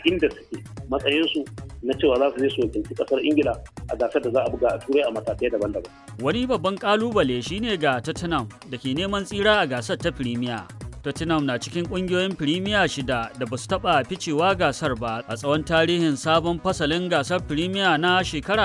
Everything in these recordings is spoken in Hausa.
inda suke matsayinsu na cewa za su je su wakilci kasar ingila a gasar da za a buga a turai a matakai daban-daban Wani babban kalubale shine ga Tottenham da ke neman tsira a gasar ta Premier. Tottenham na cikin kungiyoyin Premier shida da ba su taɓa ficewa gasar ba a tsawon tarihin sabon fasalin gasar Premier na shekara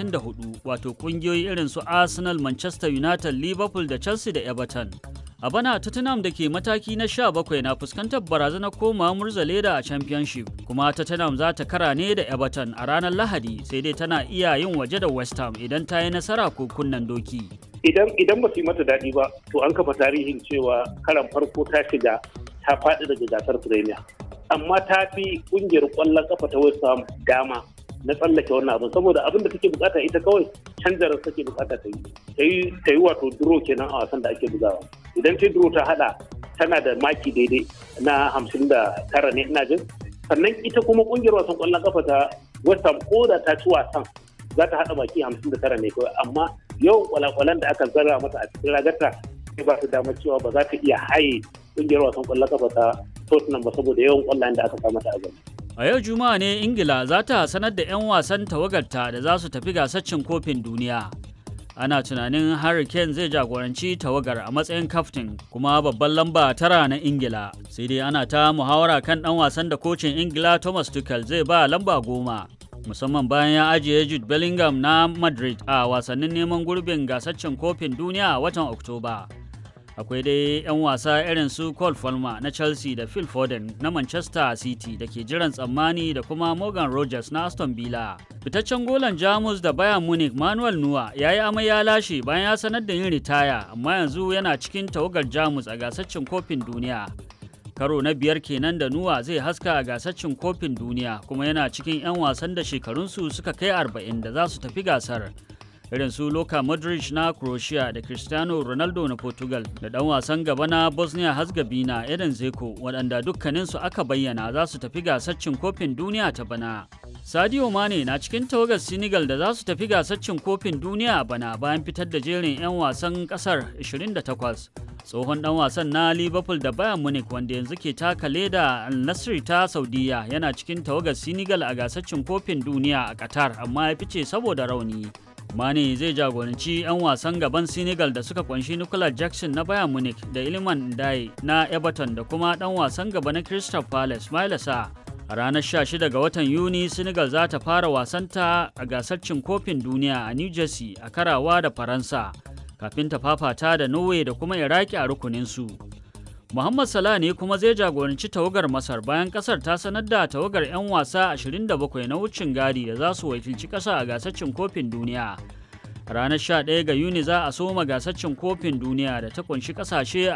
34 wato kungiyoyi irin su Arsenal, Manchester United, Liverpool da Chelsea da Everton. A bana Tottenham da ke mataki na 17 na fuskantar barazanar komawa murzaleda a Championship kuma Tottenham za ta kara ne da Everton a ranar Lahadi sai dai tana iya yin waje da West Ham idan ta yi nasara ko kunnen doki. idan idan ba su yi mata daɗi ba to an kafa tarihin cewa karan farko ta shiga ta faɗi daga gasar premier amma ta fi ƙungiyar ƙwallon kafa ta West Ham dama na tsallake wannan abin saboda abin da take bukata ita kawai canjarar take bukata ta yi ta yi ta yi wato duro kenan a wasan da ake bugawa idan ta duro ta hada tana da maki daidai na hamsin da tara ne ina jin sannan ita kuma kungiyar wasan kwallon kafa ta West Ham ko da ta ci wasan za ta hada maki hamsin da tara ne kawai amma yawan kwalakwalan da aka zarra mata a cikin ragarta sai ba su damar cewa ba za ta iya haye kungiyar wasan kwallon kafa ta Tottenham ba saboda yawan kwallayen da aka sa mata a gaba. A yau Juma'a ne Ingila za ta sanar da 'yan wasan tawagarta da za su tafi gasar cin kofin duniya. Ana tunanin Harry Kane zai jagoranci tawagar a matsayin kaftin kuma babban lamba tara na Ingila. Sai dai ana ta muhawara kan ɗan wasan da kocin Ingila Thomas Tuchel zai ba lamba goma. Musamman bayan ya ajiye Jude Bellingham na Madrid a wasannin neman gurbin gasar cin kofin duniya a watan Oktoba. akwai dai 'yan wasa irin su Cole Palmer na Chelsea da Phil Foden na Manchester City da ke jiran tsammani da kuma Morgan Rogers na Aston Villa. Fitaccen golan Jamus da Bayern Munich Manuel Neuer ya yi amai ya lashe bayan ya sanar da yin ritaya amma yanzu yana cikin tawagar Jamus a gasar cin kofin duniya. Karo na biyar kenan da Nuwa zai haska a gasar cin kofin duniya kuma yana cikin 'yan wasan da shekarunsu suka kai 40 da za su tafi gasar. irin su Luka Modric na Croatia da Cristiano Ronaldo na Portugal da ɗan wasan gaba na Bosnia Herzegovina Eden Zeko waɗanda dukkaninsu aka bayyana za su tafi gasar cin kofin duniya ta bana. Sadio Mane na cikin tawagar Senegal da za su tafi gasar cin kofin duniya a bana bayan fitar da jerin 'yan wasan ƙasar 28. tsohon dan wasan na liverpool da bayern munich wanda yanzu ke taka leda al nassr ta saudiya yana cikin tawagar senegal a gasar cin kofin duniya a qatar amma ya fice saboda rauni Mane zai jagoranci 'yan wasan gaban Senegal da suka kunshi Nicolas Jackson na Bayern Munich da Iliman Ndiaye na Everton da kuma ɗan wasan gaba na Crystal Palace Mailasa. A ranar 16 ga watan Yuni, Senegal za ta fara wasanta a gasar cin kofin duniya a New Jersey a karawa da Faransa, kafin ta fafata da Norway da kuma Iraki a rukuninsu. Muhammad Salah ne kuma zai jagoranci tawagar Masar bayan kasar ta sanar da tawagar 'yan wasa 27 na wucin gadi da za su wakilci kasa a gasar cin kofin duniya. Ranar 11 ga Yuni za a soma gasar cin kofin duniya da ta kunshi kasashe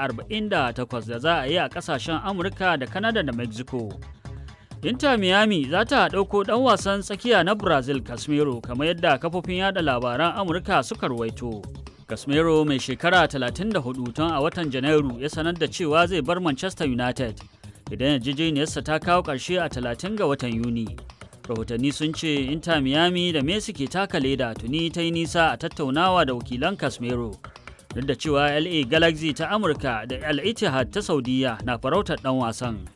48 da za a yi a kasashen Amurka da Canada da Mexico. Inter Miami za ta ɗauko ɗan wasan tsakiya na Brazil Casemiro kamar yadda kafofin yada labaran Amurka suka ruwaito. Casemiro mai shekara 34 tun a watan Janairu ya sanar da cewa zai bar Manchester United idan yarjejeniyarsa ta kawo ƙarshe a 30 ga watan Yuni. Rahotanni sun ce Inter Miami da Messi ke taka leda tuni ta yi nisa a tattaunawa da wakilan Casemiro. Duk da cewa LA Galaxy ta Amurka da Al Ittihad ta Saudiya na farautar ɗan wasan.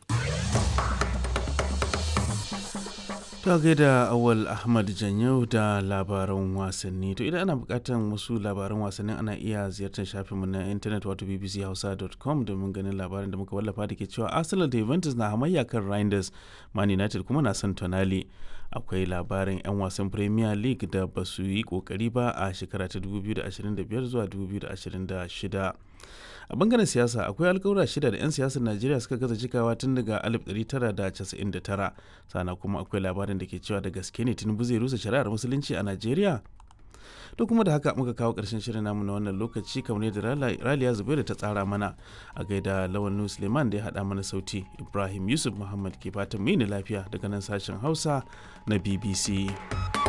Ta gaida awal Ahmad Janyau da labaran wasanni. To idan ana bukatan wasu labaran wasannin ana iya ziyartar shafinmu na intanet wato bbchausa.com domin ganin labarin da muka wallafa da ke cewa Arsenal da Juventus na hamayya kan Rangers, Man United kuma na son Tonali. Akwai labarin 'yan wasan Premier League da ba su yi kokari ba a shekara ta 2025 zuwa 2026. a bangaren siyasa akwai alkawura shida da 'yan siyasar najeriya suka gaza cikawa tun daga 1999 sana kuma akwai labarin da ke cewa da gaske ne tinubu zai rusa shari'ar musulunci a najeriya to kuma da haka muka kawo karshen shirin namu na wannan lokaci kamar yadda raliya zubairu ta tsara mana a gaida lawan nu suleiman da ya haɗa mana sauti ibrahim yusuf muhammad ke fatan mini lafiya daga nan sashen hausa na bbc